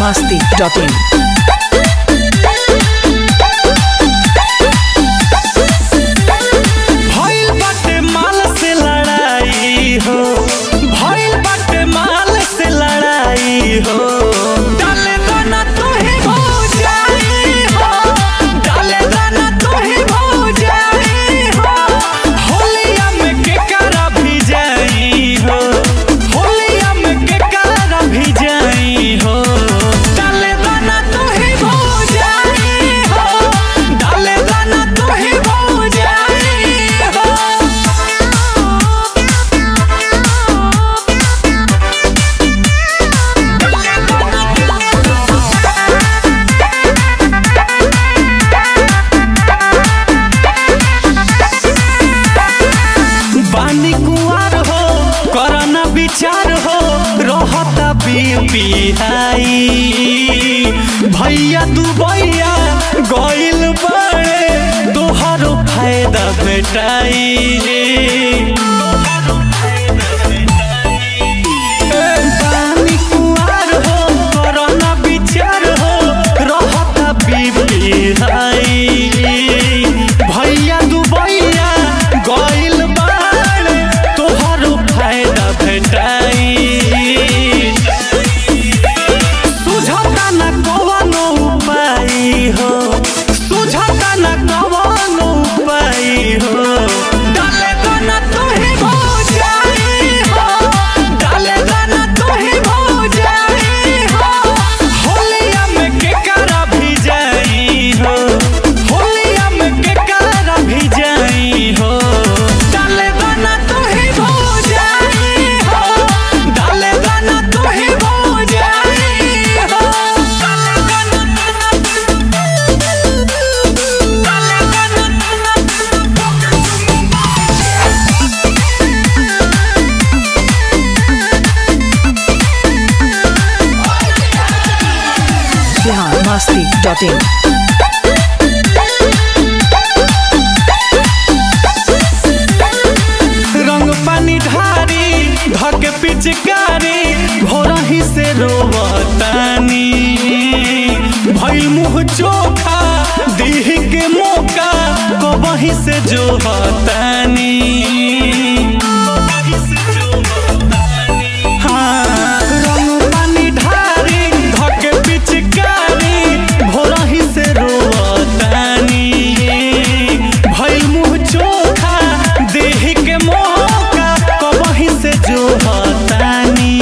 masti.in. भइल बाटे माल से लड़ाई हो भइल बाटे माल से लड़ाई हो डाले दाना तो ही भौजाई हो डाले दाना तो ही भौजाई हो होलिया में के करा भी जाई हो होलिया में के करा भी जाई हो डाले दाना तो ही भौजाई हो डाले दाना तो ही भौजाई हो बानी कुआर हो करना विचार हो रहता बीपी हाई भैया दुबैया गइल बड़े तोहरो फायदा भेटाई बानी कुआर हो करना विचार हो रहता बीपी हाई भैया दुबैया गइल बाड़े तोहरो फायदा भेटाई सुझता न कवनो उपाय हो सुझता न कवनो उपाय हो डाले दाना तो ही भौजाई हो डाले दाना तो ही भौजाई हो होलिया में के करा भी जाई हो होलिया में के करा भी जाई हो डाले दाना तो ही भौजाई हो डाले दाना तो ही भौजाई हो डाले दाना Bihar masti.in. रंग पानी ढारी धके पिचकारी भोरही से रोवतानी भइल मुँह चोखा दीह के मौका कबही से जो हतानी हाँ, रंग पानी ढारी धके पिचकारी भोरही से रोवतानी भइल मुँह चोखा देह के मौका कबही से जो हतानी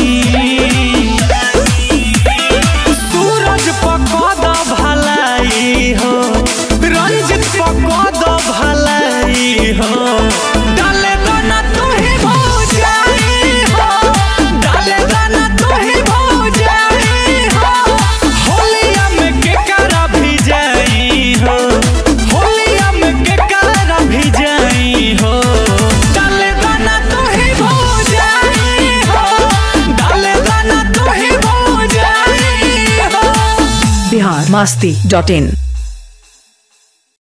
सूरज पकद भलाई हो रंजित पकद भलाई हो डाले दाना तो ही भौजाई हो डाले दाना तो ही भौजाई हो होलिया में के करा भी जाई हो होलिया में के करा भी जाई हो डाले दाना तो ही भौजाई हो डाले दाना तो ही भौजाई हो Bihar masti.in.